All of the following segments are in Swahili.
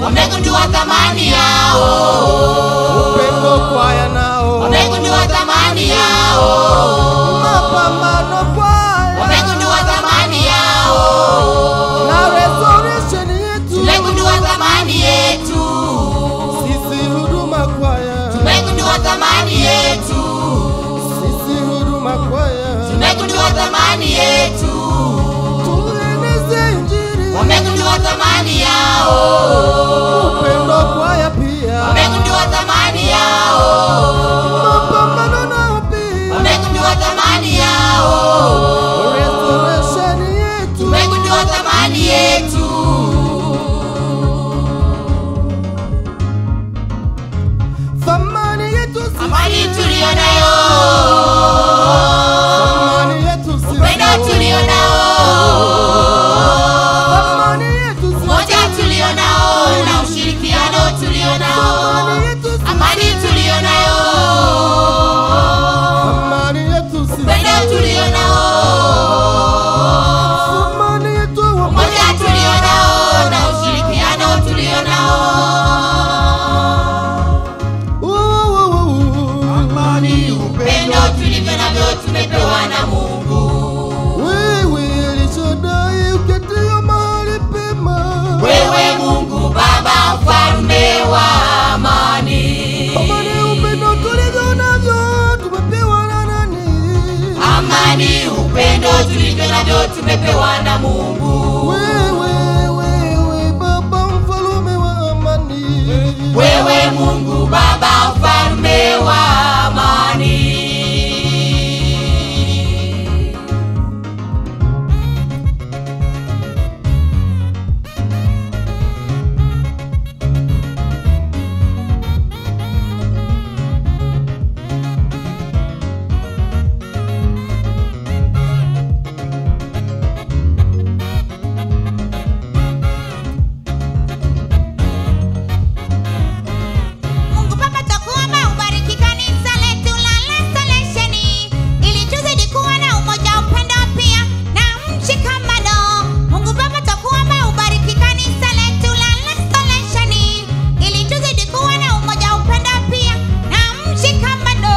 wamegundua thamani yao, upendo kwaya nao wamegundua thamani yao, mapambano kwaya wamegundua thamani yao, na restoration yetu tumegundua thamani yetu, sisi huduma kwaya tumegundua thamani yetu, sisi huduma kwaya tumegundua thamani yetu, tueneze injili wamegundua thamani yao, upendo kwaya pia wamegundua thamani yao, mapambano nao pia wamegundua thamani yao, restoration yetu tumegundua thamani yetu, thamani yetu sisi amani tuliyo nayo, thamani yetu sisi upendo tulio nao, thamani yetu sisi umoja tulio nao na ushirikiano tulio nao, thamani yetu sisi amani tulio nayo, thamani yetu sisi upendo tulio nao, thamani yetu umoja tulio nao na ushirikiano tulio nao. amani Upendo tulivyo navyo tumepewa na Mungu. wewe lishodai uketio mahali pema Wewe Mungu Baba, mfalme wa amani. amani upendo tulivyo navyo tumepewa na nani Amani, upendo tulivyo navyo tumepewa na Mungu. wewe wewe baba mfalume wa amani Wewe Mungu Baba, mfalme wa amani. Mungu Baba twakuomba ubariki kanisa letu la Restoration ili tuzidi kuwa na umoja, upendo pia na mshikamano. Mungu Baba twakuomba ubariki kanisa letu la Restoration ili tuzidi kuwa na umoja, upendo pia na mshikamano.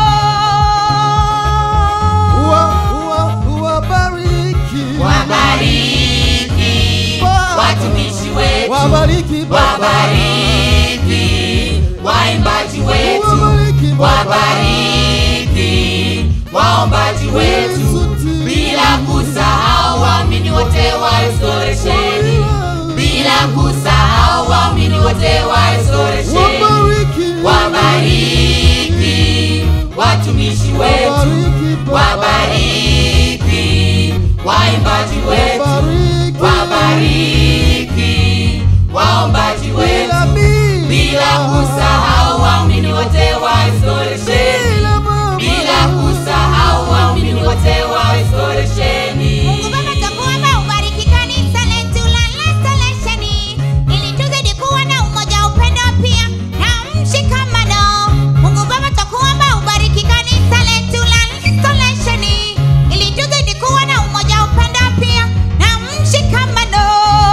Uwa, uwa, uwabariki Wabariki watumishi wetu, wabariki baba wabariki waimbaji wetu, wabariki baba wabariki waombaji wetu, bila kusahau waamini wote wa Restoration, bila kusahau waamini wote wa Restoration. wabariki Wabariki watumishi wetu, wabariki baba wabariki waimbaji wetu, wabariki wabariki waombaji wetu, bila bila bila kusahau waamini wote wa Restoration, bila baba bila kusahau waamini wote wa Restoration. Mungu Baba twakuomba ubariki kanisa letu la Restoration ili tuzidi kuwa na umoja, upendo pia na mshikamano. Mungu Baba twakuomba ubariki kanisa letu la Restoration ili tuzidi kuwa na umoja, upendo pia na mshikamano.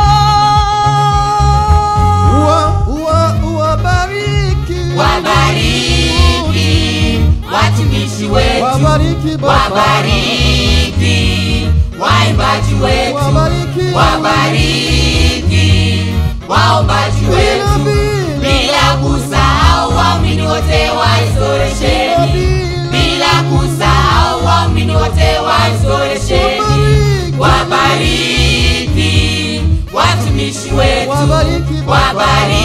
uwa uwa uwabariki Wabariki watumishi wetu, wabariki baba wabariki waimbaji wetu, wabariki wabariki waombaji bila wetu, bila bila kusahau waamini wote wa Restoration, bila kusahau waamini wote wa Restoration. Wabariki watumishi wetu, wabariki baba wabariki